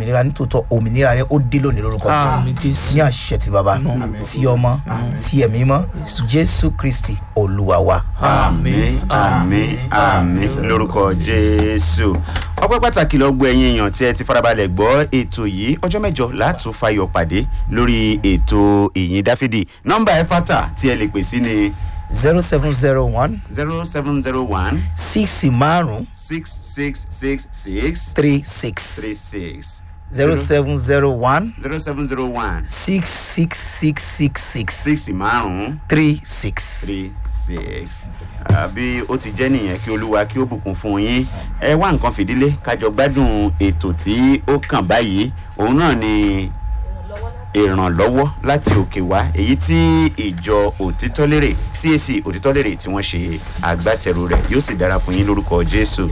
òmìnira nítòótọ́ òmìnira rẹ ó dé lónìí lórúkọ Àmín, Jésù. ní àṣẹ ti bàbá ti ọmọ ti ẹ̀mí mọ́ jésù kristi olúwa wa. àmì àmì àmì lórúkọ jésù ọpẹ́ pàtàkì lọ gbọ́ ẹ̀yin èèyàn tí ẹ ti farabalẹ̀ gbọ́ ètò yìí ọjọ́ mẹ́jọ látún fayọ̀ pàdé lórí ètò ìyìn dáfídì nọ́mbà ẹ fata tí ẹ lè pè sí ni zero seven zero one zero seven zero one six márùn six six six six three six three six zero seven zero one zero seven zero one six six six six six six márùn-ún three six. three six àbí ó ti jẹ́ nìyẹn kí olúwa kí ó bùkún fún yín ẹ wá nǹkan fìdílé kájọ gbádùn ètò tí ó kàn báyìí òun náà ni ìrànlọ́wọ́ láti òkè wá èyí tí ìjọ òtítọ́lérè cac òtítọ́lérè tí wọ́n ṣe agbátẹrù rẹ̀ yóò sì dára fún yín lórúkọ jésù.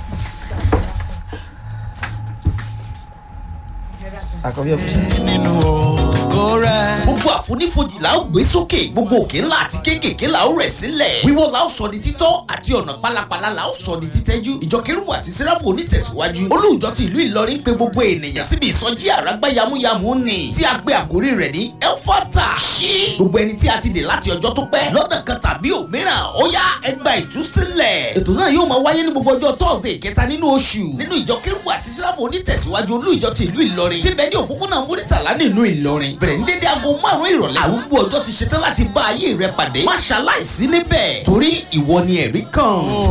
àkọ́bí ọ̀fíìsì. nínú ògo rẹ̀. gbogbo àfonífojì la ó gbé sókè gbogbo òkè ńlá àti kéékèèké la ó rẹ̀ sílẹ̀ wíwọ́ la ó sọ di títọ́ àti ọ̀nà pálapàla la ó sọ di títẹ́jú ìjọ kérúbù àti sẹ́ráfù onítẹ̀síwájú olùjọ ti ìlú ìlọrin pé gbogbo ènìyàn síbi ìsọjí àràgbá yamuyamu ni tí a gbé àkórí rẹ̀ ní elfata ṣí gbogbo ẹni tí a ti dè láti ọjọ́ tó pẹ́ lọ́dọ̀ kan tàbí òmíràn ó yá ẹgbà ìtúsílẹ̀ ètò náà yóò máa wáyé ní gbogbo ọjọ́ thursday kẹta nínú oṣù nínú ìjọ kérúbù àti sẹ́ráfù onítẹ̀síwájú olùjọ ti ìlú ìlọrin tí bẹ́ẹ̀ ní òpópónà múrítàlá nínú ìlọrin bẹ̀rẹ̀ ní dédé aago márùn-ún ìrọ̀lẹ́ àrùgbó ọjọ́ ti ṣetán láti bá ayé rẹ pàdé má ṣaláìsí níbẹ̀ torí ìwọ ni ẹ̀rí kan.